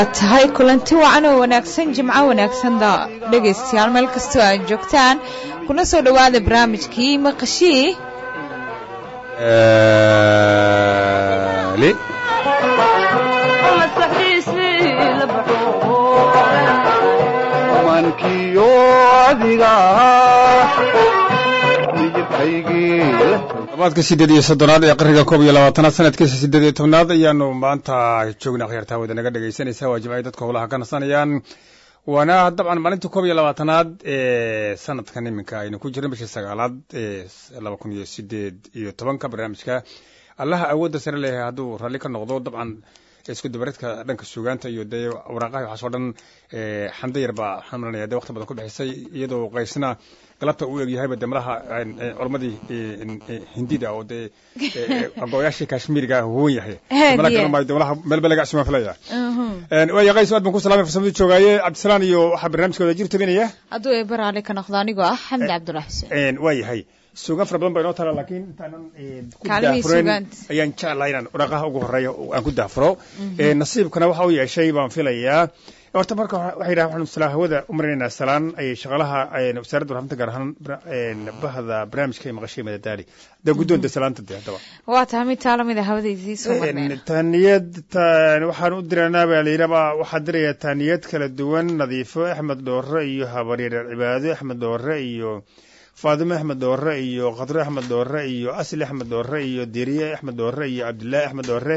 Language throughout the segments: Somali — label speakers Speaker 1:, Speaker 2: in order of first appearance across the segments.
Speaker 1: waa tahay kulanti wacan oo wanaagsan jimco wanaagsan dhegaystayaal meel kastoo aad joogtaan kuna soo dhowaada barnaamijkii maqashii
Speaker 2: mankiyo adiga
Speaker 3: labaadka sideed iyo soddonaad ee qarriga koob iyo labaatanaad sanadkiisa sideed iyo tobnaad ayaanu maanta joognaa khiyaartaa wada naga dhegaysanaysa waa jimcay dadka howlaha ka nasanayaan waana dabcan maalinta koob iyo labaatanaad ee sanadkan iminka aynu ku jirna bishii sagaalaad ee laba kun iyo sideed iyo tobanka barnaamijka allaha awoodda sare leeyahay hadduu ralli ka noqdo dabcan isku dabareedka dhanka suugaanta iyo dee waraaqaha waxaasoo dhan xamdo yar baa waxaan maranaya dee waqti badan ku bixisay iyadoo qaysna galabta uu eegyahayba dee malaha culamadii hindida oo dee aqooyaashii kashmiiriga huwan yahay malaha meelba laga cusuma filaya waaya qays aad baan ku salamay farsamadu joogaaye cabdisalaan iyo waxaa barnaamijkooda jir tabinaya
Speaker 1: hadduu ee baraale ka noqdo anigoo ah xamdi cabdullah xuseen
Speaker 3: waa yahay suugaan fara badan baa inoo tala laakiin intaanan ku daafuren ayaan jeclahay inaan waraaqaha ugu horeeya aan ku daafuro nasiibkana waxa u yeeshay baan filayaa horta marka waxay yidhahan waxaanu salaa hawada u marinaynaa salaan ay shaqalaha wasaaradda warxaminta gaar ahaan bahda barnaamijka ee maqashay madadaali dee guddoonta salaanta dee haddaba
Speaker 1: waa tahay mid taa lamid a hawadaysii soo marneen
Speaker 3: taaniyad waxaan u diraynaa baa layidhaba waxaa diraya taaniyad kala duwan nadiifo axmed dhoore iyo habaryar cibaado axmed dhoore iyo faadime axmed dhoore iyo khadro axmed dhoore iyo asli axmed dhoore iyo diriye axmed dhoore iyo cabdillaahi axmed dhoore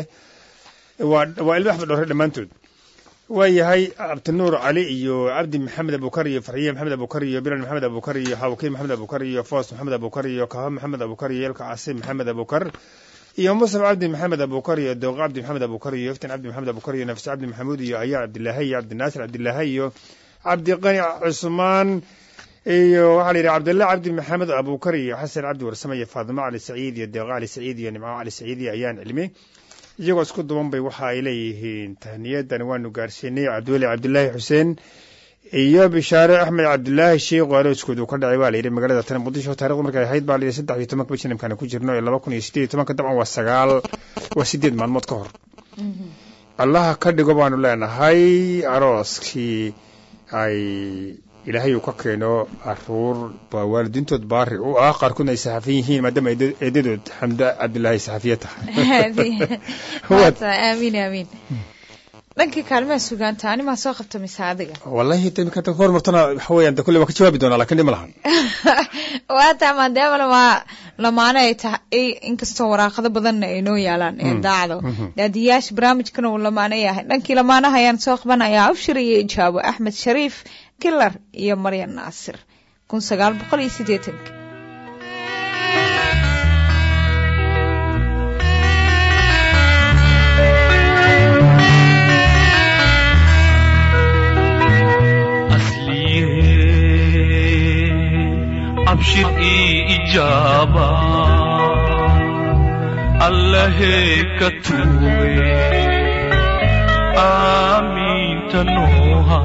Speaker 3: waa waa ilmo axmed dhoore dhammaantood waa yahay cabdinuur cali iyo cabdi maxamed abukar iyo farxiye maxamed abukar iyo bilan maxamed abukar iyo xawkiin maxamed abukar iyo foos maxamed abukar iyo kaho maxamed abukar iyo elka casi maxamed abukar iyo musaf cabdi maxamed abukar iyo dooq cabdi maxamed abukar iyo iftin cabdi maxamed abukar iyo nafse cabdi maxamuud iyo ayaa cabdilaahi iyo cabdinaasir cabdilaahi iyo cabdiqani cusmaan iyo waxaa la yidhi cabdillah cabdi maxamed abukar iyo xasan cabdi warsame iyo faadimo cali saciid iyo deeqo cali saciid iyo nimco cali saciid iyo ayaan cilmi iyagoo isku duban bay waxa ay leeyihiin tahniyadan waanu gaarsiinay cabdiweli cabdilaahi xuseen iyo bishaare axmed cabdilaahi sheikh oo arooskoodu ka dhacay baa layidhi magaalada tani muqdisho taarikhdu markay ahayd baa layidhi saddex iyo tobanka bishan imkaana ku jirno ee laba kun iyo sideed iyo tobanka dabcan waa sagaal waa sideed maalmood ka hor allaha ka dhigo baanu leenahay arooskii ay ilaahay uu ka keeno caruur baa waalidiintood baari u ah qaarkoodna ay saxafiyin yihiin maadaama eedadood xamda cabdilaahi saxafiye tahay
Speaker 1: aamiin aamiin dhankii kaalmaha sugaanta animaa soo qabta mise adiga
Speaker 3: wallahi imika ka hormartana waxa weeyaan de kulle waa ka jawaabi doonaa lakin dhima lahan
Speaker 1: waata maadaama lama lamaane ay tahay inkastoo waraaqado badanna ay noo yaalaan ee daacdo daadiyaasha barnaamijkana uu lamaane yahay dhankii lamaanaha ayaan soo qabanayaa abshir iyo ijaabo axmed shariif kilar iyo maryan naasir kun sagaal boqol iyo siddeetanka
Speaker 4: abshir ii ijaaba allahee ka tuube aamiinta nooha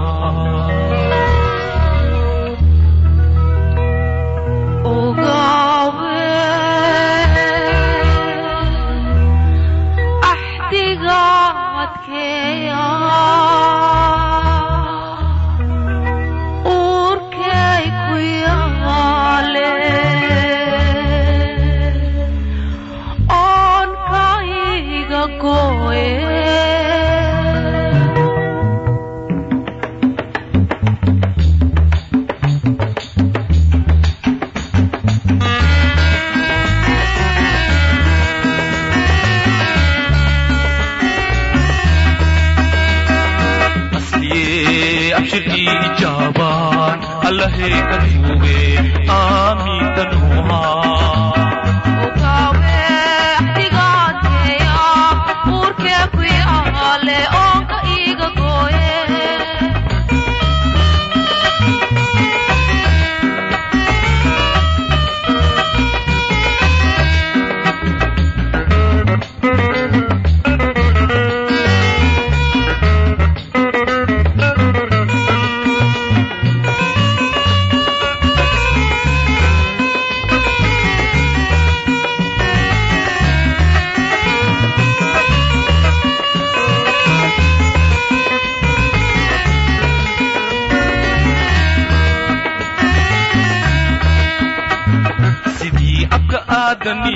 Speaker 4: aadani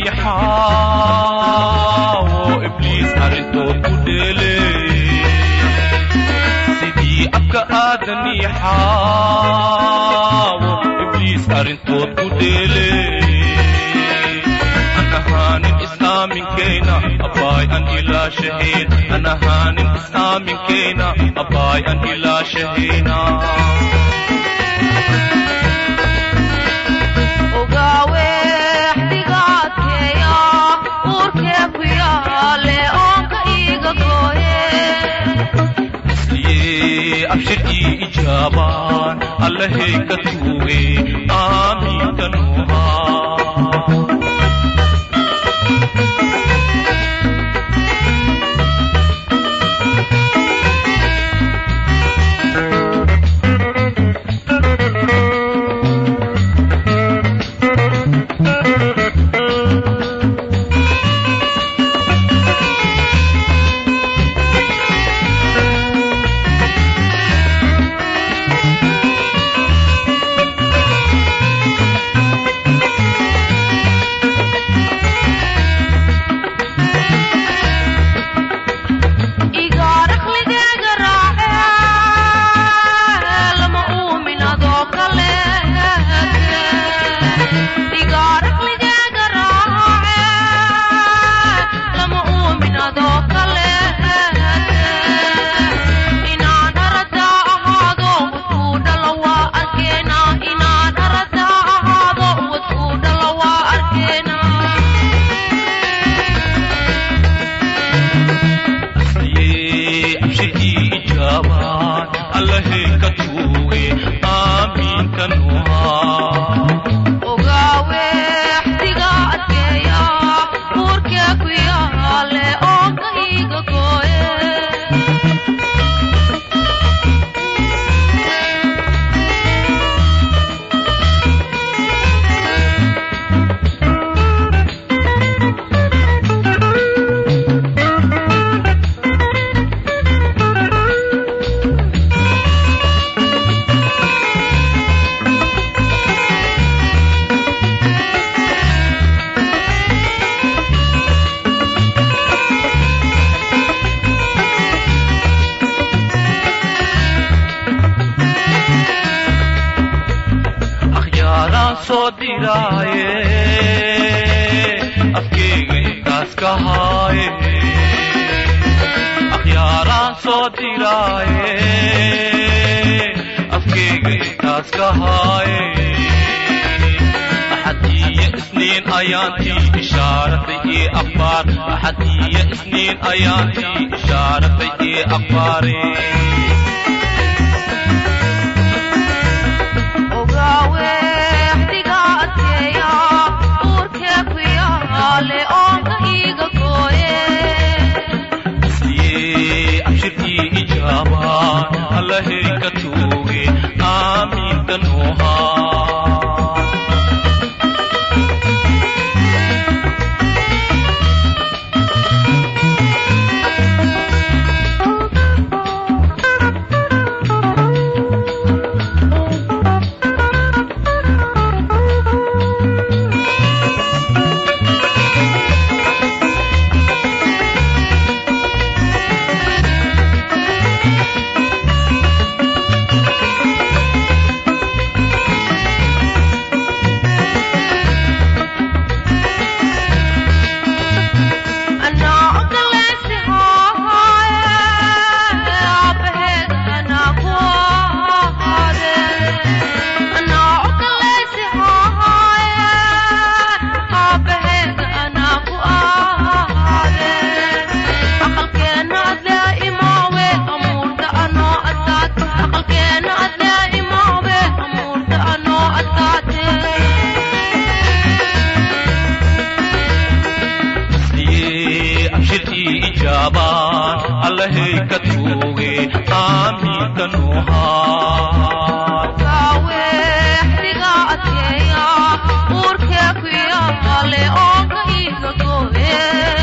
Speaker 4: xaawo ibliis arrintood ku dheele sidii abka aadani xaawo ibliis arrintood ku dheele an ahaanin islaaminkeena abbaay an ilaashahayn an ahaanin islaaminkeena abbaay an ilaashahayna
Speaker 5: ogaawe xdigaadkeeya uurkee ku yaale oonka iiga gooye
Speaker 4: isliye abshir ii ijaabaan allahay ka tuuge aamiinta nuuhaa
Speaker 5: igaar aqligeyga raace lama uumin adoo kale igaar aqligeyga raace lama uumin adoo kale inaan aradaa ahaado wadkuu dhala waa arkeena inaan aradaa ahaado wadkuu dhala waa arkeena
Speaker 4: isliye abshir ii ijaabaan allahay ka tuuge aamiinta nuuhaa
Speaker 5: ogaawe xdiga adkeeya uurkee ku yaale oonka iiga gooye
Speaker 4: akhyaaraan soo diraaye afkeyga intaas ka haaye akhyaaraan soo diraaye afkeyga intaas ka haaye axadiya isniin ayaantii ishaaratay ii akhbaar axadiya isniin ayaantii ishaaratay ii akhbaare
Speaker 5: ogaawe xdiga adkeeya uurkee ku yaale oonka iiga gooye
Speaker 4: isliye abshir ii ijaabaan allahay ka tuuge aamiinta nuuhaa
Speaker 5: anaa ogolaysi haaye aabaheed anaa ku ahaade anaa ogolaysi haaye aabaheed anaa ku ahaade aqalkeena adlee imaawe amuurta anoo adkaate aqalkeena adlee imaawe amuurta anoo adkaate
Speaker 4: isliye abshir ii ijaabaan allahay ka tuuge aamiinta nuuhaa
Speaker 5: ogaawe xdiga adkeeya uurkee ku yaale oonka iiga gooye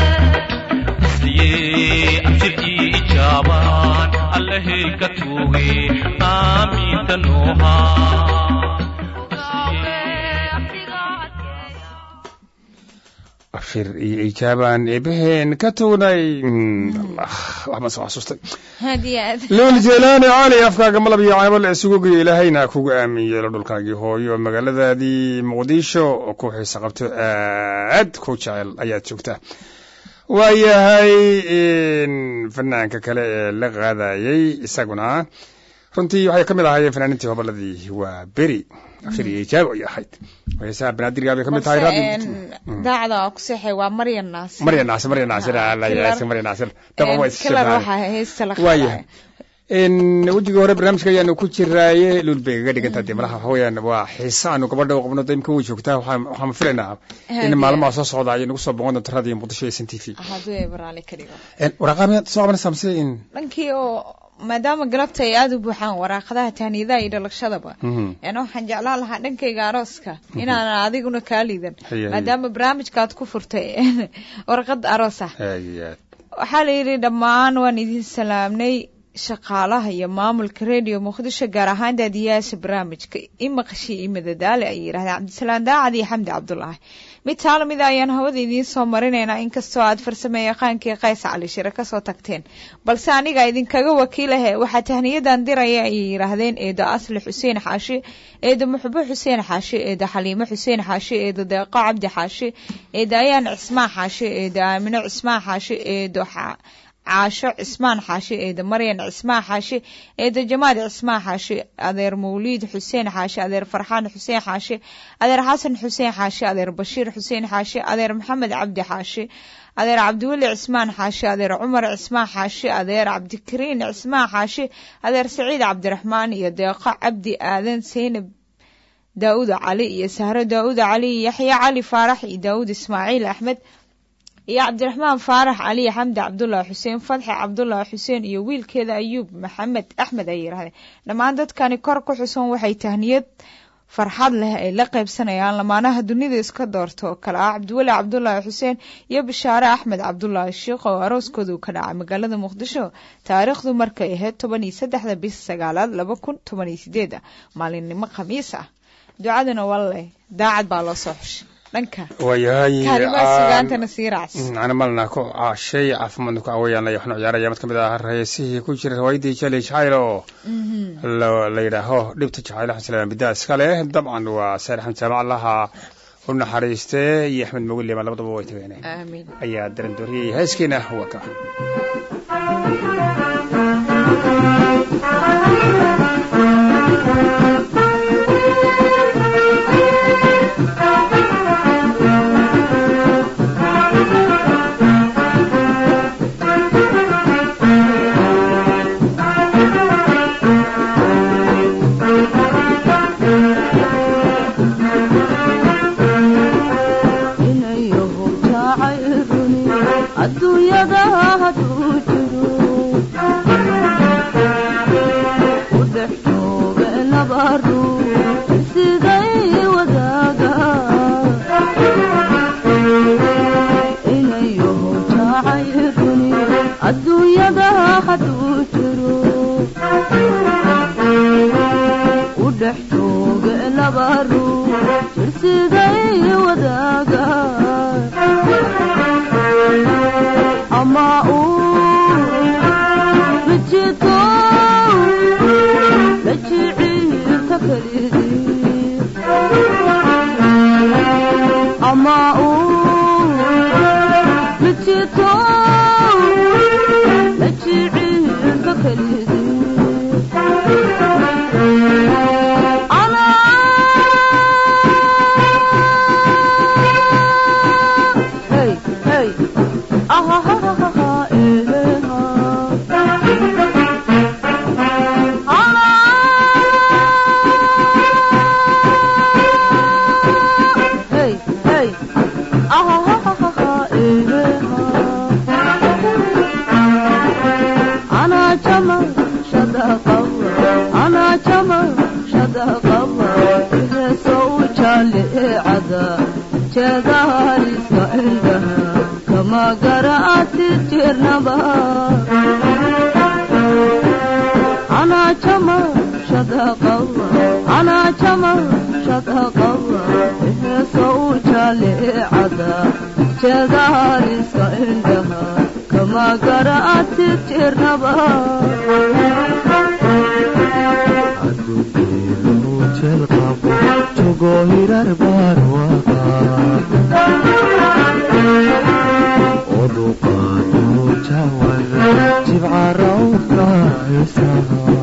Speaker 4: isliye abshir ii ijaabaan allahay ka tuuge aamiinta nuuhaa
Speaker 5: ogaawe xdiga adkeeya
Speaker 3: afir iyo ijaabaan eebaheen ka tugnay allah waxbaan soo xasuustay
Speaker 1: aad iyo aad
Speaker 3: lool jeelaani cali afkaaga malab iyo caybal isugu geeyo ilaahayna kugu aamin yeelo dhulkaagii hooyo magaaladaadii muqdisho oo ku xiisa qabto aad ku jecel ayaad joogtaa waayahay fanaanka kale ee la qaadayay isaguna runtii waxay ka mid ahaayeen fanaaniintii hoboladii waa beri afir iyo ijaabo ay ahayd heesaha banaadirgaa bay ka mid tahay
Speaker 1: balse
Speaker 3: raadi
Speaker 1: een, daacda oo ku seexay waa maryan naasir
Speaker 3: marya naasir marya naasir
Speaker 1: Ah,
Speaker 3: alla
Speaker 1: Kilar-
Speaker 3: yaasi marya naasir daba waa
Speaker 1: kilar
Speaker 3: isshaqaale
Speaker 1: waxaa heesta la
Speaker 3: waayahay n wejiga hore barnaamijka ayaanu ku jiraaye lul bay kaga dhigantaa dee malaha hawayaan waa xiise aanu gabadha u qabno imka way joogtaa waxaan waxaan filaynaa in
Speaker 1: Haadiya.
Speaker 3: maalmaha soo socda ay nagu soo boqon doonto radio muqdisho iyo s n t v
Speaker 1: hadduu ay baraale ka dhigo
Speaker 3: waraqaa miyaad soo qabanaysaa mise in
Speaker 1: dhankii oo maadaama galabta ay aada u buuxaan waraaqadaha tahniyadaha iyo dhalashadaba
Speaker 3: Mhm.
Speaker 1: yani waxaan jeclaan lahaa dhankayga arooska inaan adiguna kaa liidan
Speaker 3: Haye, haye.
Speaker 1: maadaama barnaamijkaad ku furtay warqad aroos ah
Speaker 3: aad iyo aad
Speaker 1: waxaa la yidhi dhammaan waan idin salaamnay shaqaalaha iyo maamulka radio muqdisho gaar ahaan daadiyaasha barnaamijka i maqashii iyo madadaale ayay yidhahdeen cabdisalaam daacad iyo xamdi cabdulaahi mid taalo mid ayaan hawada idiin soo marinaynaa inkastoo aad farsame yaqaankii qays cali shire kasoo tagteen balse aniga idinkaga wakiilahe waxaa tahniyadan diraya ayay yidhaahdeen eedo asli xuseen xaashi eedo muxbo xuseen xaashi eedo xaliimo xuseen xaashi eedo deeqo cabdi xaashi eedo ayaan cismaan xaashi eedo aamino cismaan xaashi eedo xa- caasho cismaan xaashi eedo maryan cismaan xaashi eedo jamaad cismaan xaashi adeer mawliid xuseen xaashi adeer farxaan xuseen xaashi adeer xasan xuseen xaashi adeer bashiir xuseen xaashi adeer maxamed cabdi xaashi adeer cabdiweli cismaan xaashi adeer cumar cismaan xaashi adeer cabdikariin cismaan xaashi adeer saciid cabdiraxmaan iyo deeqo cabdi aadan seynab daawud cali iyo sahro daawud cali iyo yaxya cali faarax iyo daawud ismaaciil axmed iyo cabdiraxmaan faarax cali xamdi cabdulaahi xuseen fadxi cabdulaahi xuseen iyo wiilkeeda ayuub maxamed axmed ay yidhahdeen dhammaan dadkani kor ku xusan waxay tahniyad farxad leh ay la qaybsanayaan lamaanaha dunida iska doorta oo kale ah cabdiweli cabdulaahi xuseen iyo bishaare axmed cabdulaahi sheikh oo arooskoodu ka dhacay magaalada muqdisho taariikhdu markay ahayd toban iyo saddexda bis sagaalaad laba kun toban iyo sideed ah maalinimo khamiis ah ducaduna walle daacad baa loo soo xushay dhanka
Speaker 3: waayahay
Speaker 1: kaalimaha sugaantana sii raacsan
Speaker 3: ana malna ku caashay caafimaadna ku caawayaan laya waxnu ciyaaraya mid ka mid ah heesihii ku jira riwaayadii jali jacayl oo la la yidhaaho dhibta jacayl xasan salaam bidaa iska leh dabcan waa saar axmed jaamac laha u naxariiste iyo axmed mogile ma labadaba way tageen
Speaker 1: aamiin
Speaker 3: ayaa daran dooriyey heeskeena waa ka
Speaker 6: inayahu jacayruni adduunyada hadduu jiro u dhex jooga laba ruux siday wadaaga inayahu jacayruni adduunyada hadduu jiro u dhex jooga laba ruux jirsiday wadaaga ama uu rijito la jiciirta kelidii ama uu rijito la jiciirta kelidii Hey, hey. Ah, ah, ah, ah, ah, eh, eh, ah. Hey, hey. Ah, ah, ah, ah, ah, eh, eh. أنا جمل شدا قوة أنا جمل شدا قوة إذا سوى عدا جدار عندها كما قرأت الجرنبا أنا جمل شدا قوة أنا جمل شدا قوة إذا سوى عدا jagaaliska indhaha kama garaatid jirnaba
Speaker 7: adugeelu jeel qabo jogo hirar barwaqa oduqaadu jawada jibca rawka isaha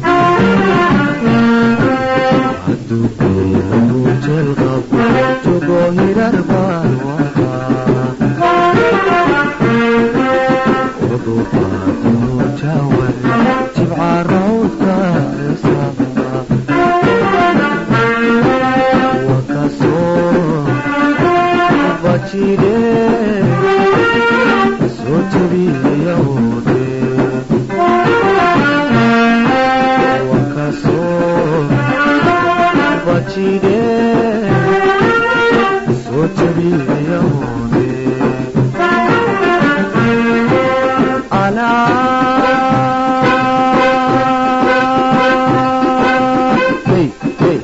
Speaker 7: adugeelu jeel qabo jogo hirar barwaqa oduqaadu jawada jibca rawka isaha wakasoo bajire soo jebiyawde wakasoo bajire soo jebiyawde anaa hey hey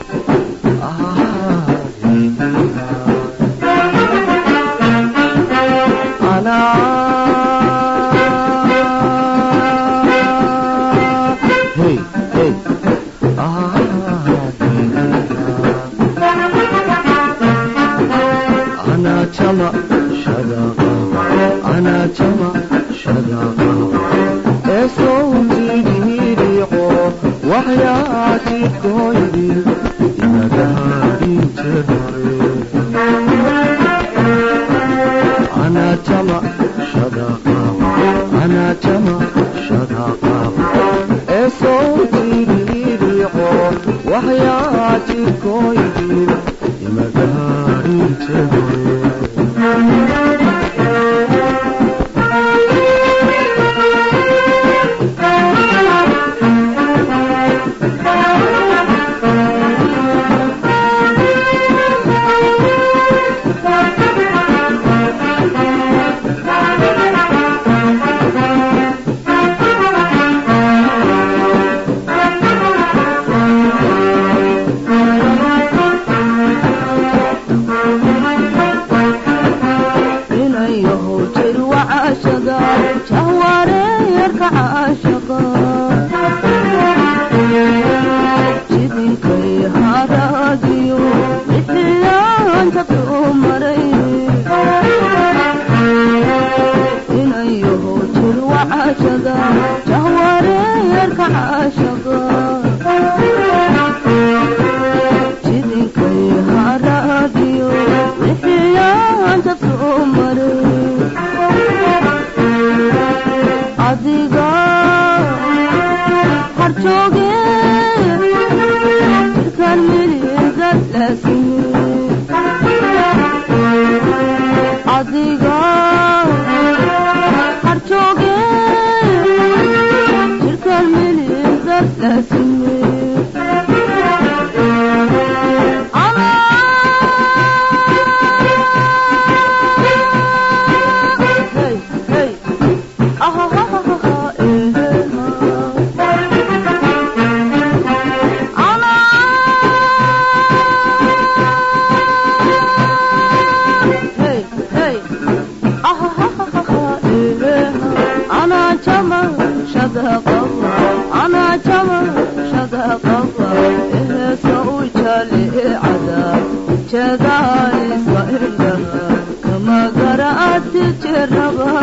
Speaker 7: waxyaati gooydi inagaadin jirnay أنا جمع شدقاء أنا جمع شدقاء صوتي ليريقو وحياتي كويدي يمداري تهوي
Speaker 6: inayahow jir wacashaga jahwareerka caashaqa jidinkay haraadiyo bixiyaanta soo maray inayahow jir wacashaga jahwareerka caashaqa jidinkay haraadiyo bixiyaanta soo maray adiga harjooge jirkaan miliga laasime adiga harjooge jirkaan miliga laasime Hey, hey. Ah, ah, ah, ah, ah, eh, eh, ah. Ana. Hey, hey. Ah, ah, ah, ah, ah, eh, eh, ah. Ana jama shadaqa ana jama shadaqa eh sawjali adab jadaliska indaha kama garaati jiraba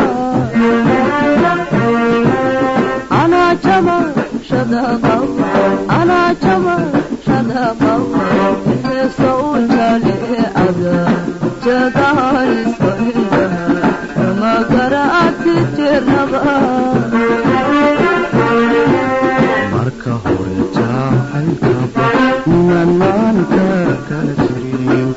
Speaker 6: ana jama shadaqa ana jama shadaqa eh sawjali adab jadaliska indaha kama garaati jiraba
Speaker 7: marka hore jacaylkaba inaan maanka kala jirin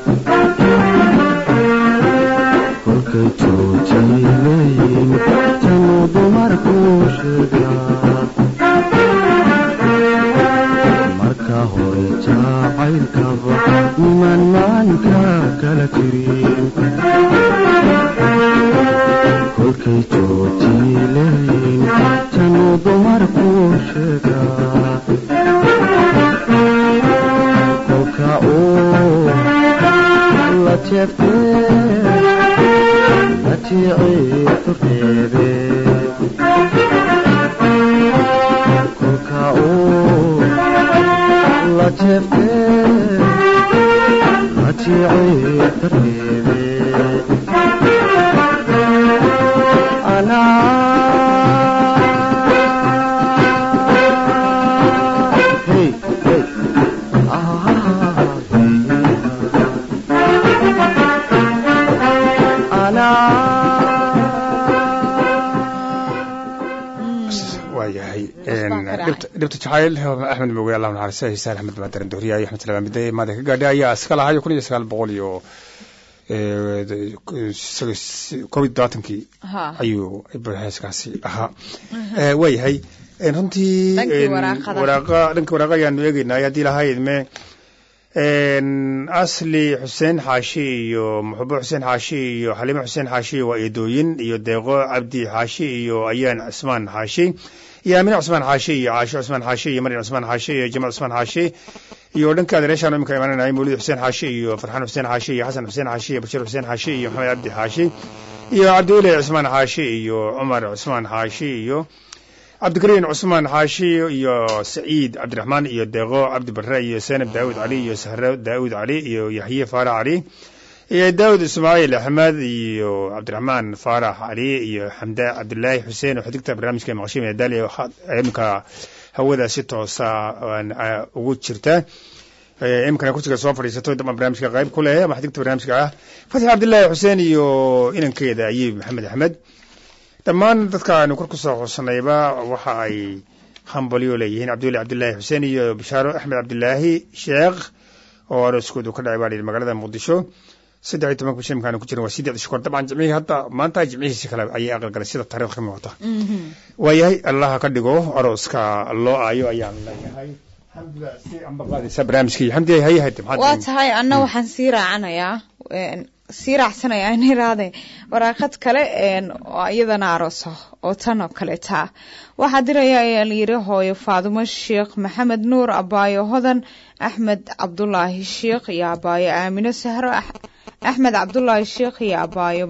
Speaker 7: kolkay joojay leeyin tanuu dumarku sheegaa marka hore jacaylkaba inaan maanka kala jirin kolkay joojay leeyin tanuu dumarku sheegaa kolka uu la jeeftee najiiciisu reebe kolka uu la jeefte najiiciisu reebe anaa hey hey ah
Speaker 3: waayahay
Speaker 1: baa ka dhacay.
Speaker 3: dhibta dhibta jacayl axmed moge allah naxariista hiisaan axmed baadaran dooriya iyo axmed salaam midday maada ka gaadhay ayaa iska lahayo kun iyo sagaal boqol iyo eh, kob iyo todobaatankii
Speaker 1: ha
Speaker 3: ayuu heeskaasi ahaa Eh, waayahay Eh, runtii
Speaker 1: Dhankii
Speaker 3: en,
Speaker 1: waraaqada.
Speaker 3: waraaqa dhanka waraaqa ayaanu eegeynaa haddii lahayd me En, asli xuseen xaashi iyo muxubo xuseen xaashi iyo xaliimo xuseen xaashi waa eedooyin iyo deeqo cabdi xaashi iyo ayaan cusmaan xaashi iyo aamine cusmaan xaashi iyo caasho cusmaan xaashi iyo maryam cusmaan xaashi iyo jamal cusmaan xaashi iyo dhanka adereeshaan imika imaananay mawlid xuseen xaashi iyo farxaan xuseen xaashi iyo xasan xuseen xaashi iyo bashir xuseen xaashi iyo maxamed cabdi xaashi iyo cabdiweli cusmaan xaashi iyo cumar cusmaan xaashi iyo cabdikariin cusmaan xaashi iyo saciid cabdiraxmaan iyo deeqo cabdi barre iyo senab daawud cali iyo sahro daawud cali iyo yaxye faarax cali iyo daawud ismaaciil axmed iyo cabdiraxmaan faarax cali iyo xamda cabdilaahi xuseen oo xidigta barnaamijka maqashiy medaali iminka hawada si toosa aan, ah, ugu jirta Eh, iminkana kursiga soo fadhiisato dama barnaamijka qayb ku leh ama xidigta barnaamijka ah fatxi cabdilaahi xuseen iyo inankeeda ayib maxamed axmed dhammaan dadka aanu kor kusoo xusanayba waxa ay hambalyo leeyihiin cabdiweli cabdilaahi xuseen iyo bishaaro axmed cabdilaahi sheekh oo arooskoodu ka dhacay baa la yidhi magaalada muqdisho saddex iyo tobanka bisha imkaanu ku jiran waa sideed shukor dabcan jimcihii hadda maanta jimcihiisi kale ayay aqalgalay sida taariikh ka muuqata waayahay allaha ka dhigo arooska loo aayo ayaan leeyahay xamdida si amba qaadaysa barnaamijkii xamdi hay hay
Speaker 1: waa tahay anna waxaan sii raacanayaa een, sii raacsanayaa in iraade waraaqad kale een, oo iyadana aroosa oo tan oo kaleeta waxaa diraya ayaa layiri hooyo faadumo sheekh maxamed nuur abaayo hodan axmed cabdulaahi sheekh iyo abaayo aamino sahro Ax- axmed cabdulaahi sheekh iyo abaayo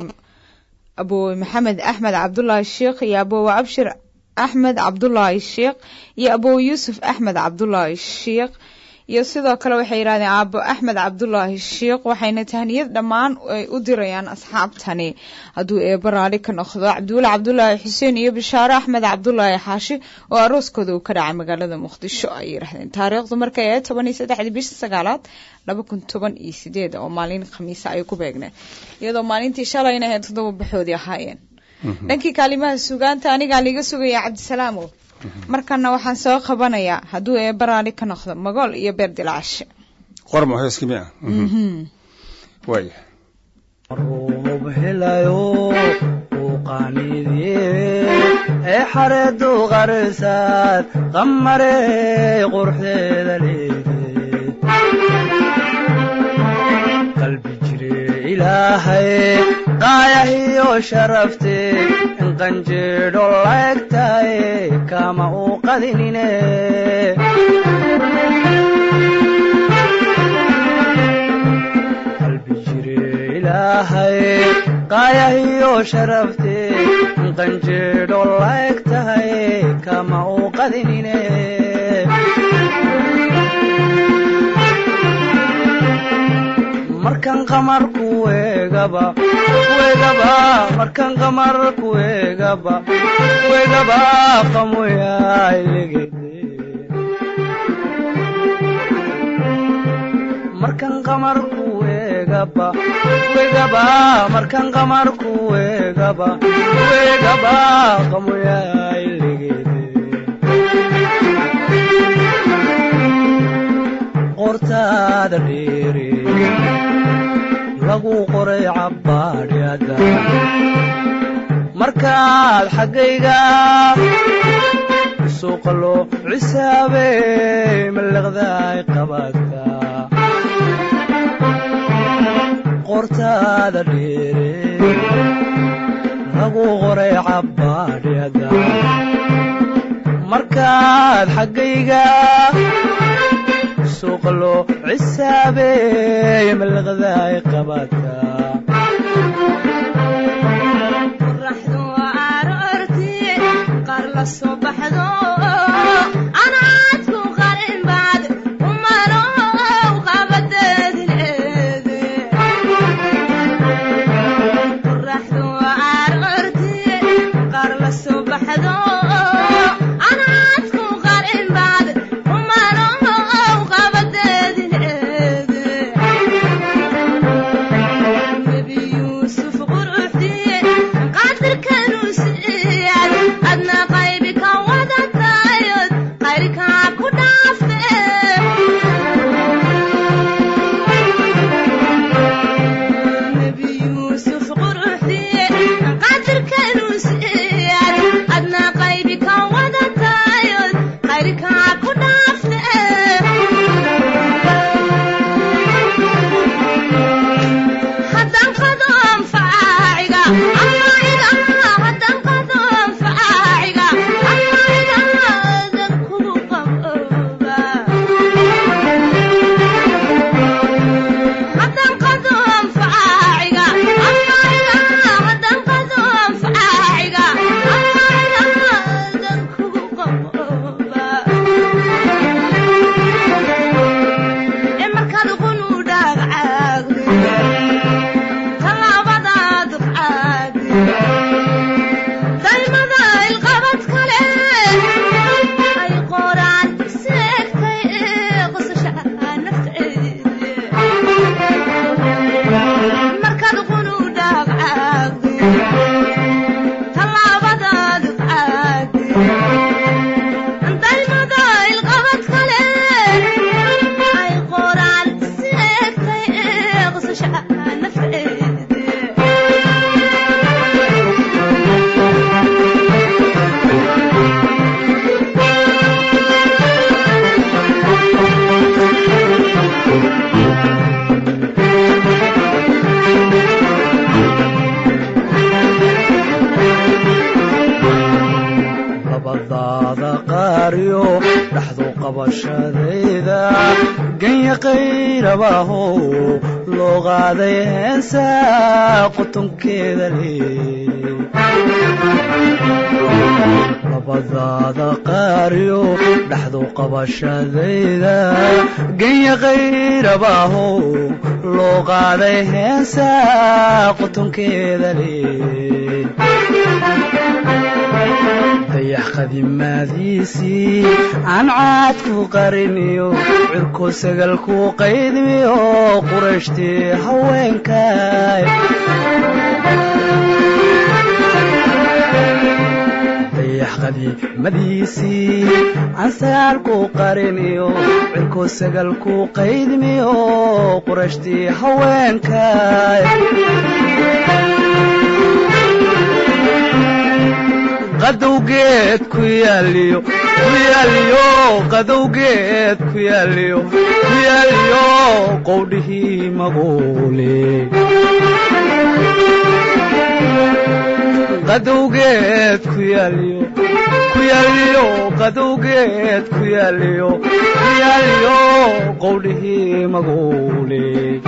Speaker 1: aboowe maxamed axmed cabdulaahi sheekh iyo aboowe abshir axmed cabdulaahi sheekh iyo aboowe yuusuf axmed cabdulaahi sheekh iyo sidoo kale waxay yidhahdeen aabo axmed cabdulaahi sheekh waxayna tahniyad dhammaan ay u dirayaan asxaabtani hadduu eebo raali ka noqdo cabdiweli cabdulaahi xuseen iyo bishaaro axmed cabdulaahi xaashi oo arooskooda uu ka dhacay magaalada muqdisho ay yidhahdeen taariikhdu markay ahayd toban iyo saddexdii bisha sagaalaad laba kun toban iyo sideed oo maalin khamiisa ay ku beegneen iyadoo maalintii shalayna ahayd toddoba baxoodii ahaayeen dhankii kaalimaha sugaanta anigaa liiga sugaya cabdisalaamow markana waxaan soo qabanayaa hadduu eeba raali ka noqdo magool iyo beer dilacashe
Speaker 3: qormo heeskii miya waaya
Speaker 7: roob helayo uu qaanidiye ee xareedu qarsaad qamarey qurxeeda leede qalbi jire ilaahay qaayahiyo sharafte in qanjeedho laegtaye kama uu qadinine qalbi jire ilaahay qaayahiyo sharafte in qanjeedho laeg tahay kama uu qadinine markan qamar kuwegaba kuwegaba markan qamar kuwegaba kuwegaba qamoyailegede markan qamar kuwegaba kuwegaba markan qamar kuwegaba kuwegaba qamoyailegede qortaada dheere lagu qoray cabbaadhyada markaad xaggayga suuqa loo cisaabey mallaqdaay qabaadka qortaada dheere lagu qoray cabbaadhyada markaad xaggayga suuqa loo cisaabey mallaqdaay qabaadka qabashadayda ganya qayrabaaho loo qaaday heesa qutunkeeda le labadaada qaariyo dhaxdu qabashadayda ganya qayrabaaho loo qaaday heesa qutunkeeda le dayax qadimaadiisii aan caadku qariniyo cirko sagalku qaydmiyo qurashtii haweenkay dayax qadiimadiisii aan sagaalku qariniyo cirko sagalku qaydmiyo qurashtii haweenkay qadowgeed ku yaaliyo ku yaaliyo qadowgeed ku yaaliyo ku yaaliyo qowdhihii maguule qadowgeed ku yaaliyo ku yaaliyo qadowgeed ku yaaliyo ku yaaliyo qowdhihii maguule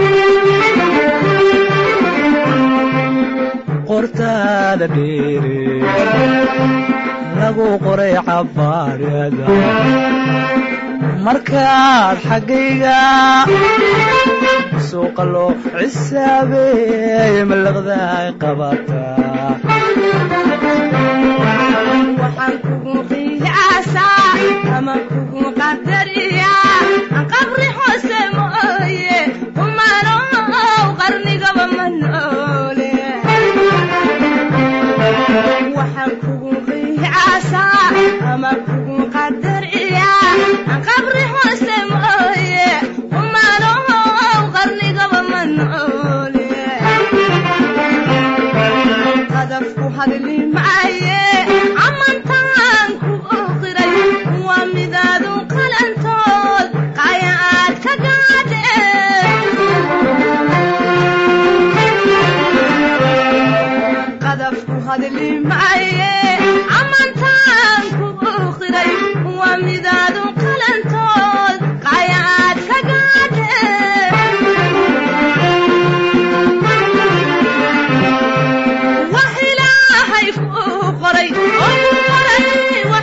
Speaker 7: qortaada dheere lagu qoray cabaarada markaad xaggayga suuqa loo cisaabeeye malaqdaay qabataa
Speaker 5: waxaan kugu qiyaasaa ama kugu qadariyaa qabri hoose mooye kumanow qarnigaba ma noole waxaan kugu qiyaasaa ama kugu qadariyaa qabri hoose mooye kumanow qarnigaba ma noole qadafku hadli maaye amantaan ku oqiray waa midaadu qalantood qaya aad ka gaadhe qadafku hadli maaye amantaan ku oqiray waa midaadu qalantood qaya aad ka gaadhe wax ilaahay kuu qoray oo ku qoray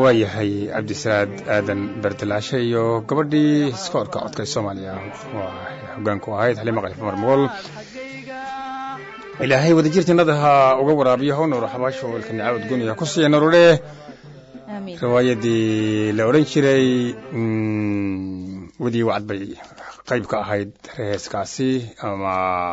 Speaker 3: waayahay cabdisaad aadan berdelaashe iyo gabadhii iskoorka codka soomaaliya waa hogaanku ahayd xalima qalif umar mool ilaahay wadajir jannada ha uga waraabiyo ha u nuuro xabaasho welka nicaawad guniya ku siiya narure
Speaker 1: aamiin
Speaker 3: riwaayadii la odhan jiray mm, wadii wacad bay qayb ka ahayd heeskaasi ama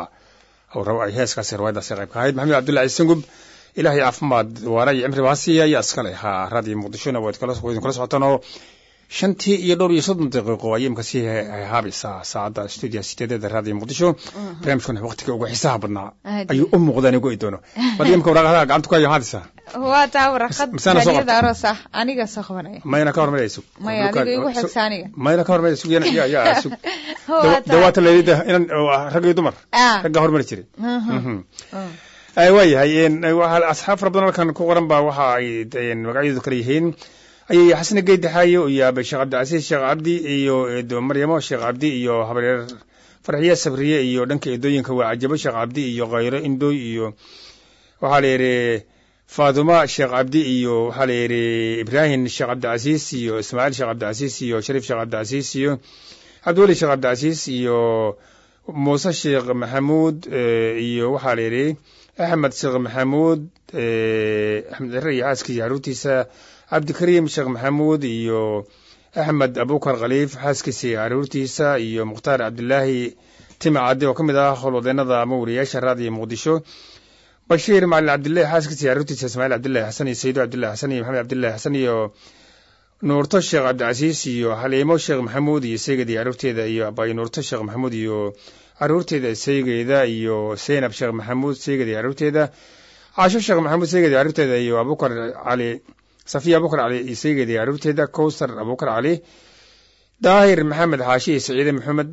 Speaker 3: aw rabo ay heeskaasi riwaayadaasi qayb ka ahayd maxamed cabdullahi sangub ilaahay caafimaad waara iyo cimri baasiya ayaa iskale haa raadiyo muqdishona waad kala waad kala socotaan shantii iyo dhowr iyo soddon daqiiqo ayay imkasii haabaysaa saacadda stuudiya sideedeeda raadiyo muqdisho barnaamijkuna waqtiga ugu xiisaha badnaa
Speaker 1: Aad.
Speaker 3: ayuu u muuqdaa anigu ay doono bal imka waraaqadaha gacanta ku hayo haadisa
Speaker 1: waa taa waraqad
Speaker 3: Misaana soo
Speaker 1: hadiyada
Speaker 3: qabtay?
Speaker 1: aroos ah aniga soo qabanaya
Speaker 3: mayna ka hormarayso
Speaker 1: maya adiga igu xigsa aniga
Speaker 3: mayna ka hormarayso sugiyana ya ya sug
Speaker 1: Waa taa.
Speaker 3: dawaata leelida inan oo ah rag iyo dumar
Speaker 1: Ah.
Speaker 3: ragga hormari jiray
Speaker 1: Mhm.
Speaker 3: Mhm.
Speaker 1: Mm.
Speaker 3: ay waayahay een, waxaa asxaab fara badan halkan ku qoran baa waxa ay een, magacyadu kala yihiin ayay xasane geyddaxaayo iyo abe sheekh cabdicasiis sheekh cabdi iyo eedo maryamo sheekh cabdi iyo habareer farxiye sabriye iyo dhanka eedooyinka waa cajabo sheekh cabdi iyo khayro indooy iyo waxaa la yidhi faaduma sheekh cabdi iyo waxaa la yidhi ibraahim sheekh cabdicasiis iyo ismaaciil sheekh cabdicasiis iyo shariif sheekh cabdicasiis iyo cabdiweli sheekh cabdicasiis iyo muuse sheekh maxamuud eh, iyo waxaa la yidhi axmed sheekh maxamuud eh, axmed cire iyo xaaskiisa caruurtiisa cabdikariim sheekh maxamuud iyo axmed abukar khaliif xaaskiisa iyo caruurtiisa iyo mukhtaar cabdilaahi tima cadde oo ka mid ah howlwadeenada ama wariyaasha raadiyo muqdisho bashiir macalin cabdillahi xaaskiisa iyo caruurtiisa ismaaciil cabdillahi xasan iyo sayido cabdillahi xasan iyo maxamed cabdillahi xasan iyo nuurto sheekh cabdicasiis iyo haliimo sheekh maxamuud iyo seyged iyo caruurteeda iyo abay nuurto sheekh maxamuud iyo caruurteeda seygeeda iyo seynab sheekh maxamuud seyged iyo caruurteeda caasho sheekh maxamuud seyged iyo caruurteeda iyo abukar cali safiya abukar cali iyo seyged iyo caruurteeda kowsar abukar cali daahir maxamed xaashi iyo saciide maxamed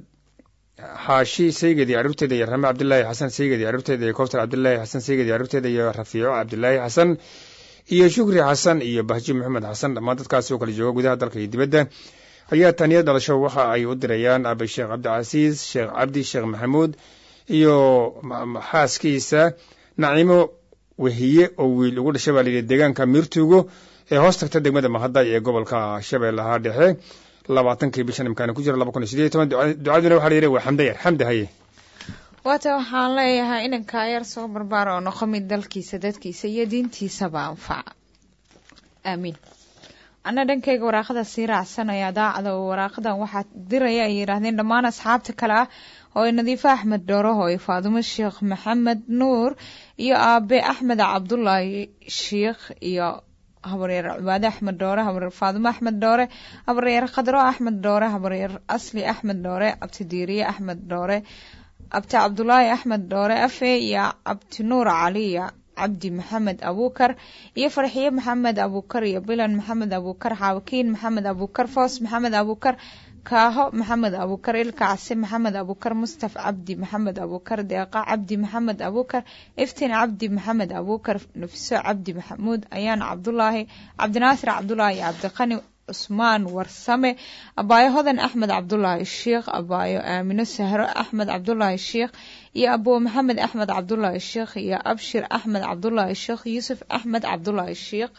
Speaker 3: xaashi seyged iyo caruurteeda iyo rame cabdilaahi xasan seyged iyo caruurteeda iyo kowsar cabdilaahi xasan seyged iyo caruurteeda iyo rafiico cabdilaahi xasan iyo shukri xasan iyo bahji maxamed xasan dhammaan dadkaasi oo kala jooga gudaha dalka iyo dibadda ayaa taniyad dhalasho waxa ay u dirayaan abe sheekh cabdicasiis sheekh cabdi sheekh maxamuud iyo ma- ma- xaaskiisa naciimo wehiye oo wiil ugu dhashay baa layidhi deegaanka miirtuugo ee hoos tagta degmada mahadday ee gobolka shabeellaha dhexe labaatankii bishan imkaani ku jira laba kun iyo sideed iyo toban duca- ducaduna waxaa la yidhi waa xamde yar xamde haye
Speaker 1: waata waxaan leeyahay inankaa yar soo barbaara oo noqo mid dalkiisa dadkiisa iyo diintiisaba anfaca aamiin anna dhankayga waraaqada sii raacsanaya daacada oo waraaqadan waxaa diraya ay yidhaahdeen dhammaan asxaabta kale ah oo ay nadiifo axmed dhooroho iyo faadumo sheekh maxamed nuur iyo aabe axmed cabdulaahi sheikh iyo habaryeer cibaade axmed dhoore habaryeer faadumo axmed dhoore habaryeer khadro axmed dhoore habaryeer asli axmed dhoore abtidiiriye axmed dhoore abti cabdulaahi axmed dhoore afe iyo cabdi nuur cali iyo cabdi maxamed abuukar iyo farxiye maxamed abuukar iyo bilan maxamed abuukar xaawakiin maxamed abuukar foos maxamed abuukar kaaho maxamed abuukar ilka case maxamed abuukar mustaf cabdi maxamed abuukar deeqa cabdi maxamed abuukar iftiin cabdi maxamed abuukar nafiso cabdi maxamuud ayaan cabdulaahi cabdinaasir cabdulaahi iyo cabdiqani cusmaan warsame abaayo hodan axmed cabdulaahi sheikh abaayo aamino sahro axmed cabdulaahi sheikh iyo abo maxamed axmed cabdulaahi sheikh iyo abshir axmed cabdulaahi sheikh yuusuf axmed cabdulaahi sheikh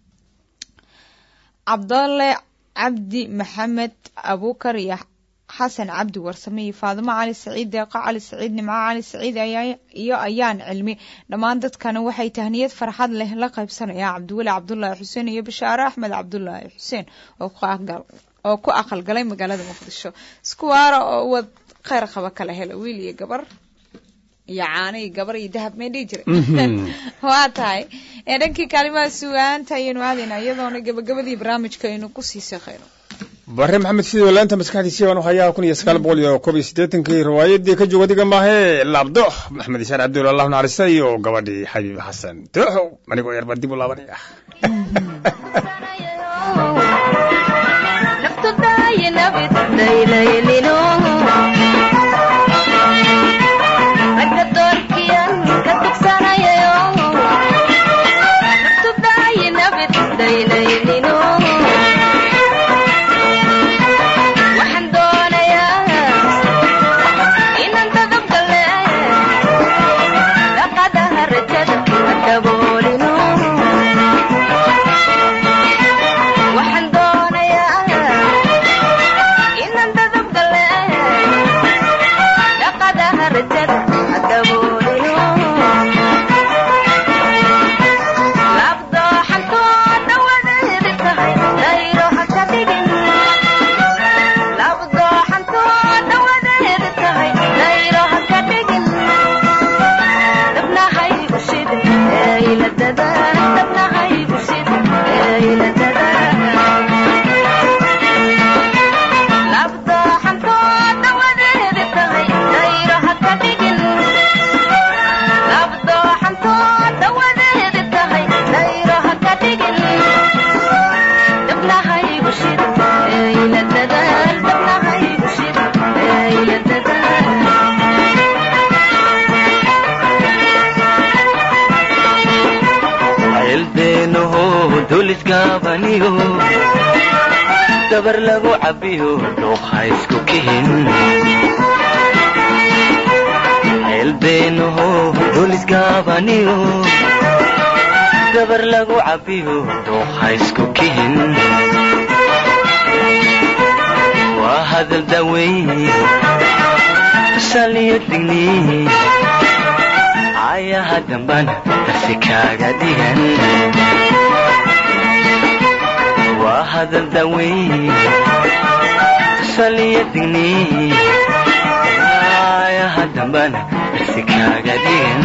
Speaker 1: cabdalle cabdi maxamed abuukar iyo xasan cabdi warsame iyo faadimo cali saciid deeqo cali saciid nimco cali saciid ayaa- iyo ayaan cilmi dhammaan dadkana waxay tahniyad farxad leh la qaybsanayaan cabdiweli cabdulaahi xuseen iyo bashaare axmed cabdulaahi xuseen oo ku aqal- oo ku aqalgalay magaalada muqdisho isku waara oo wad kheyr qaba kala hela wiil iyo gabar iyo caano iyo gabar iyo dahab may dhihi jiray waa tahay ee dhankii kaalimaha sugaanta ayaynu aadaynaa iyadoona gabagabadii barnaamijka aynu kusii seeqayno
Speaker 3: bare maxamed sidoo laanta maskaxdiisii baan u hayaa kun iyo sagaal boqol iyo koob iyo siddeetankii riwaayadii ka jooga diga maahe laabdo maxamed ishaan cabdulla allahu naxariista iyo gabadhii xabiib xasan dooxow anigoo yar baan dib u laabanaya
Speaker 5: waxaan doonayaa inaan dadabgale dhaqadaha rajada ha daboolino
Speaker 8: dhulisgaabaniyo dabar lagu cabiyo dhuuqa isku kihin ceelbeenaho dhulisgaabaniyo dabar lagu cabiyo dhuuqa isku kihin waa hadal daweyn saliyo digni ayaha dambana darsi kaaga dhigan waa hadal daweyn saliyo digni ayaha dambana darsi kaaga dhigan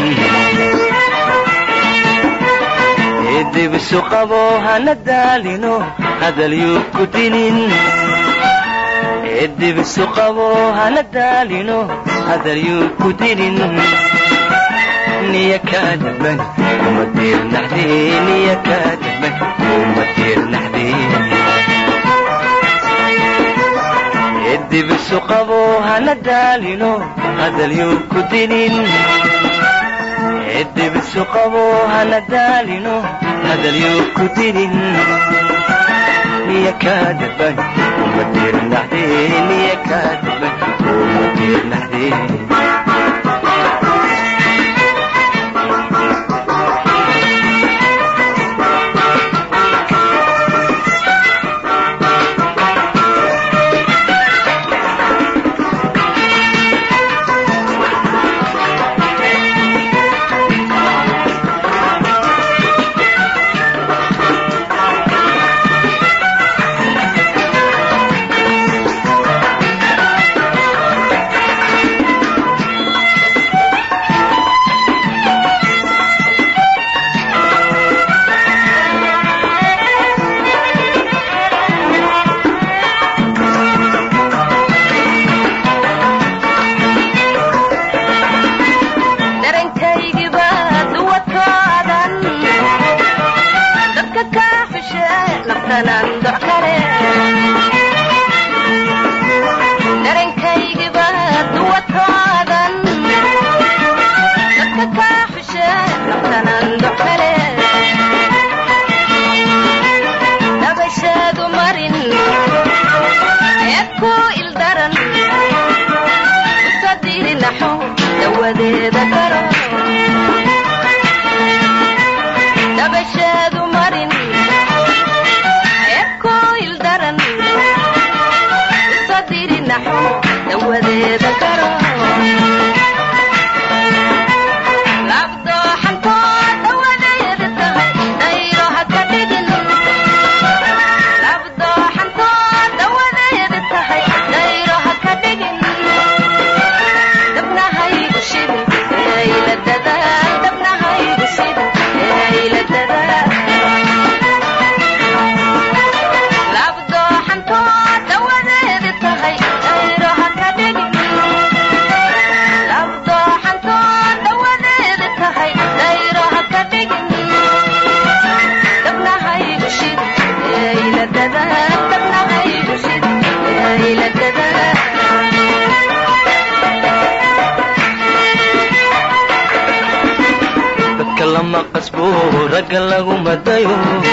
Speaker 8: eedibisu qabo hana daalino hadal yuu ku dinin eedibisu qabo hana daalino hadal yuu ku dinin niya kaadaban uma diirnaxdee niya kaadaban uma diirnaxdee eedibisu qabo hana daalino hadal yuu ku dinin eedibisu qabo hana daalino hadal yuu ku dinin niya kaadaban uma diirnaxdee niya kaadaban uma diirnaxdee
Speaker 5: darankaygiba duwadkoodan dadka kaa xushe naftanan doc kale darankaygiba duwadkoodan dadka kaa xushe naftanan doc kale dabashaadu marin eed ku ildaran usadirinaxo dawadeeda garo dabashaadu marin eed ku ildaran usadirinaxo dawadeeda garo labdooxantoo dawadeeda tahay dayro haka dhigin labdooxantoo dawadeeda tahay dayro haka dhigin dabnahaygu shidin eeyla dadaal dabnahaygu shidin eeyla dadaal labdooxantoo dawadeeda tahay dayro haka dhigin labdooxantoo dawadeeda tahay dayro haka dhigin dabnahaygu shidin eeyla dadaal dabnahaygu shidin eeyla dadaal
Speaker 8: dadka lama qasbo ragga lagu madayo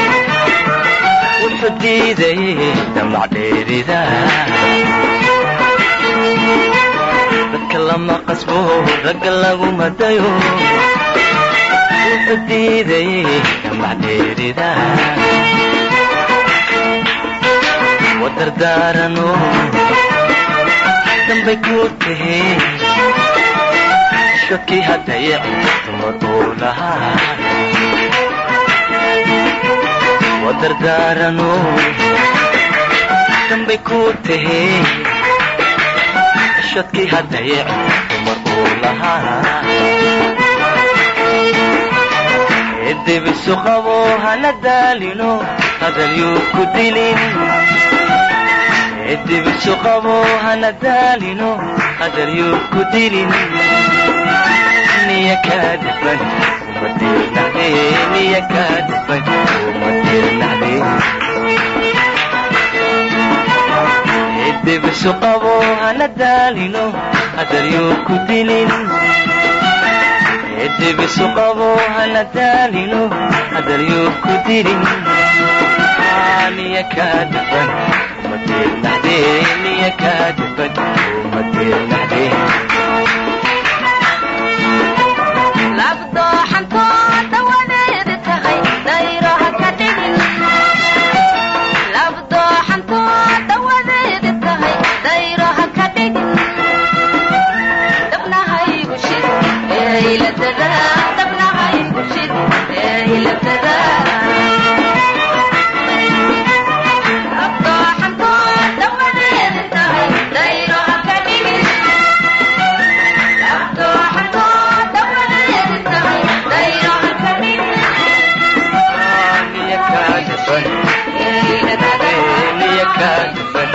Speaker 8: wuxuu diidayay damac dheerida dadka lama qasbo ragga lagu madayo wuxuu diidayay damac dheerida wadardaarano dambay ku tahe shakii haddaye dumar uu lahaa wadardaarano dambay ku tahe shadkii haddaye dumar uu lahaa edibisu qabo hana daalino hadal yuu ku dilin edibisu qabo hana daalino hadal yuu ku dilin niya kaadifan uma dirnaxde niya kaadifan uma dirnaxde edibisu qabo hana daalino hadal yuu ku dilin edibisu qabo hana daalino hadal yuu ku dilin niya kaa dhifan umadeelnaxdee niya kaa dhifan umadeelnaxdee
Speaker 5: labdooxantoo dawadeeda tahay dayraha ka dhigin labdooxantoo dawadeeda tahay dayraha ka dhigin dabnahaygu shid eeyladada dabnahaygu shid eeyladada labdooxantoo dawadeeda tahay dayraha ka dhigin
Speaker 8: niya kaa dhifan niya kaa dhifan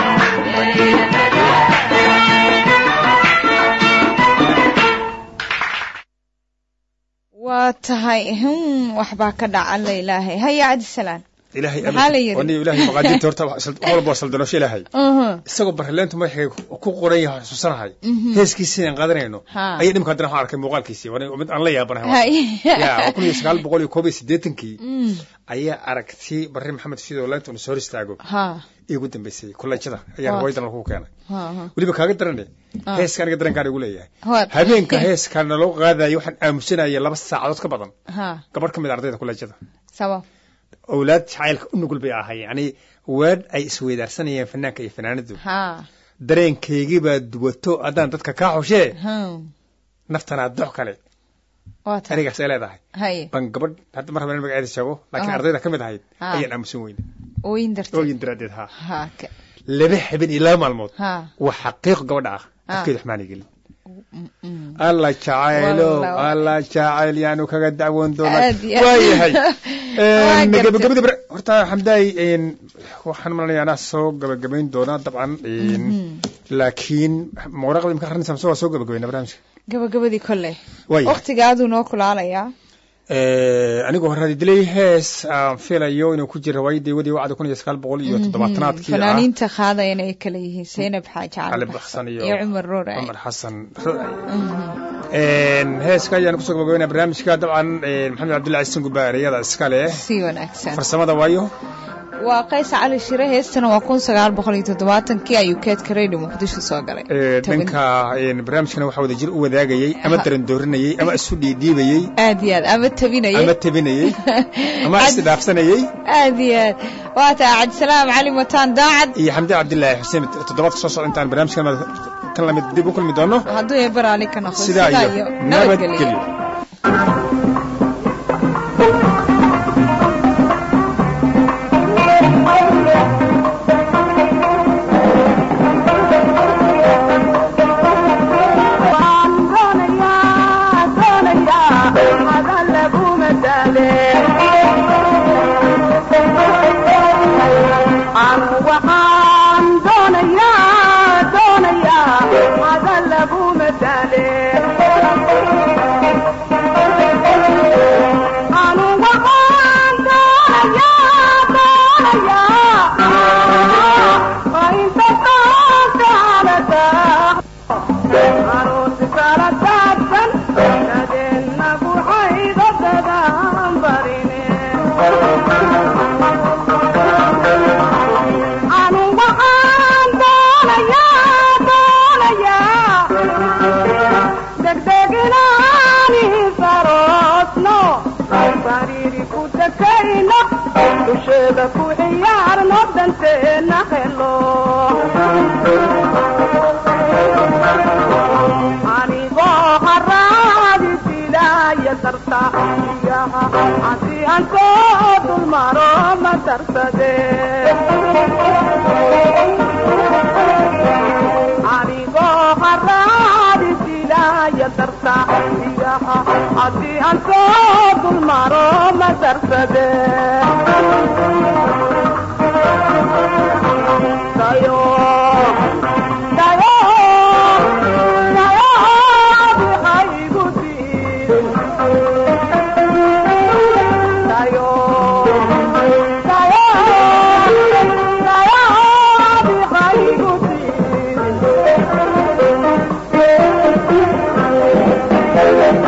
Speaker 1: waa tahay hum waxbaa ka dhaca alla ilaahay haya cabdisalaan
Speaker 3: ilaahay
Speaker 1: Maxaa la yidhi?
Speaker 3: aniga ilaahay maqaadiirta horta wax walba waa saldanosho ilaahay
Speaker 1: Mhm.
Speaker 3: isagoo barleentu madaxay ku qoran yahay xusuusanahay
Speaker 1: Mhm.
Speaker 3: heeskiisii aan qaadanayno
Speaker 1: Ha.
Speaker 3: ayaa dhimka haddana waxaan arkay muuqaalkiisii waa mid aan la yaabanahay
Speaker 1: Hay.
Speaker 3: ya waa kun iyo sagaal boqol iyo koob iyo siddeetankii
Speaker 1: Mm.
Speaker 3: ayaa aragti barre maxamed sidoo leenta unu soo hor istaago
Speaker 1: ha
Speaker 3: iigu dambeysay kulanjada ayaa
Speaker 1: Waa.
Speaker 3: hawaydan lagu keenay
Speaker 1: ha ha
Speaker 3: weliba kaaga darane
Speaker 1: Ah.
Speaker 3: heeska aniga dareenkaan igu leeyahay
Speaker 1: Waa-
Speaker 3: habeenka heeskaa naloo qaadayo waxaan aamusanaya laba saacadood ka badan
Speaker 1: ha
Speaker 3: gabadh ka mid a ardayda kulanjada
Speaker 1: sabab
Speaker 3: owlaad jacaylka u nugul bay ahay yani weedh ay isweydaarsanayeen fanaanka iyo fanaanadu
Speaker 1: ha
Speaker 3: dareenkaygii baa duwato haddaan dadka kaa xushee
Speaker 1: hum
Speaker 3: naftanaa dox kale
Speaker 1: waa tahay
Speaker 3: anigaas ay leedahay
Speaker 1: hay
Speaker 3: ban gabadh hadda mar habeen magaceeda sheego laakiin
Speaker 1: Ah.
Speaker 3: ardayda ka mid ahayd
Speaker 1: Ah.
Speaker 3: ayaan aamusan weyne
Speaker 1: ooyin darteed
Speaker 3: ooyin daraaddeed ha
Speaker 1: ha ka-
Speaker 3: laba habeen iyo laba maalmood
Speaker 1: ha
Speaker 3: waa xaqiiq gabadha ah
Speaker 1: Ah.
Speaker 3: afkeedu xumaana gelin
Speaker 1: Mm.
Speaker 3: alla jacaylo
Speaker 1: Wallah.
Speaker 3: alla jacayl yaanu kaga dacwoon doonaa
Speaker 1: Aad iyo aad.
Speaker 3: waayahay
Speaker 1: Waa gartay.
Speaker 3: gabagabadii bar horta xamdaay een, waxaan malanaya anaa soo gabagabayn doonaa dabcan een, laakiin mawraqda imka akhrinaysa mise waa soo gabagabayna barnaamijka
Speaker 1: gabagabadii kolley
Speaker 3: waaya
Speaker 1: waqtiga aduu noo kulaalayaa
Speaker 3: anigoo horadi dilay hees aan filayo inuu ku jira riwaayadii wadii wacda kun iyo sagaal boqol iyo toddobaatanaadkii ah
Speaker 1: fanaaniinta qaadayana ay kala yihiin zaynab xaaji
Speaker 3: cali
Speaker 1: cali
Speaker 3: baksan iyo
Speaker 1: iyo cumar roore
Speaker 3: cumar xasan heeska ayaan kusoo gabagabaynaa barnaamijka dabcan een, maxamed cabdullahi ciisan gubaariyada iska leh
Speaker 1: si wanaagsan
Speaker 3: farsamada waayo
Speaker 1: waa qays cali shire heestana waa kun sagaal boqol iyo toddobaatankii ayuu keedka radio muqdisho soo galay
Speaker 3: Ee,
Speaker 1: Toban-
Speaker 3: dhanka een, barnaamijkana waxaa wada jir u wadaagayey ama
Speaker 1: Ha.
Speaker 3: darandoorinayey ama isu dhiidhiibayey
Speaker 1: aad iyo aad ama tabinayay
Speaker 3: ama tabinayey ama
Speaker 1: Cad-
Speaker 3: isdhaafsanayey
Speaker 1: aad iyo aad waa taa cabdisalaam cali mataan daacad
Speaker 3: iyo xamdi cabdilaahi xuseen toddobaadka soo socda intaan barnaamijkan kan lamid dib u kulmi doono
Speaker 1: hadduu ee baraali ka noqdo
Speaker 3: sidaa iyo nabadgelyo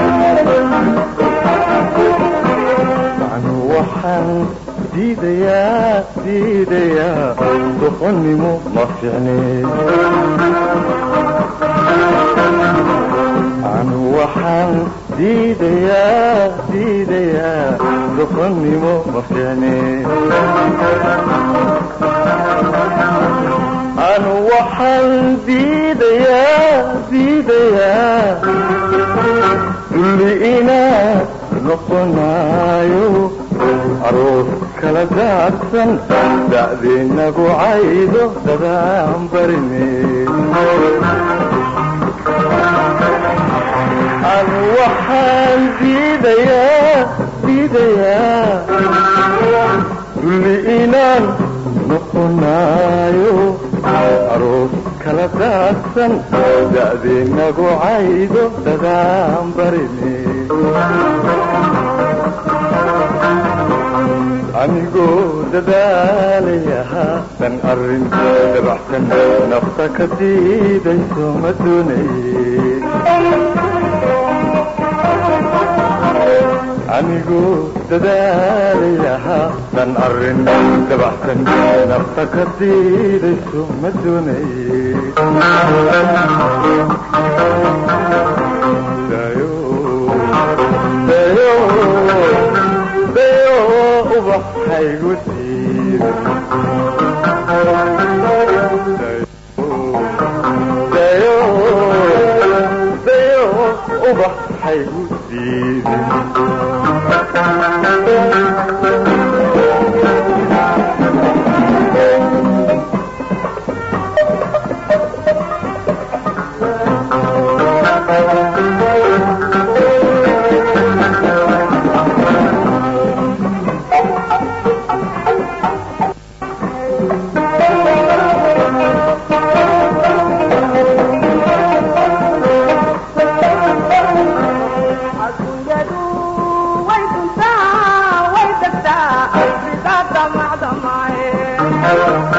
Speaker 7: anu waxaan diidayaa diidayaa doqonnimo ma fiicne anu waxaan diidayaa diidayaa doqonnimo ma fiicne anu waxaan diidayaa diidayaa dulli inaad noqonaayo aroos kala daadsan da'deennagu caydo dadaan barine anu waxaan diidayaa diidayaa dulli inaan noqonaayo aroos kala daadsan da'deennagu caydo dadaan barine anigoo dadaalaya haatan arrin dabaxsan nafta ka diidayso ma doonaye anigoo dadaalaya haatan arrin dabaxsan nafta ka diidayso ma doonaye dayo dayo dayo ubaxaygu diiday dayo dayo ubaxaygu diiday
Speaker 6: adduunyadu way duntaa way degtaa sidaa damacdamaaye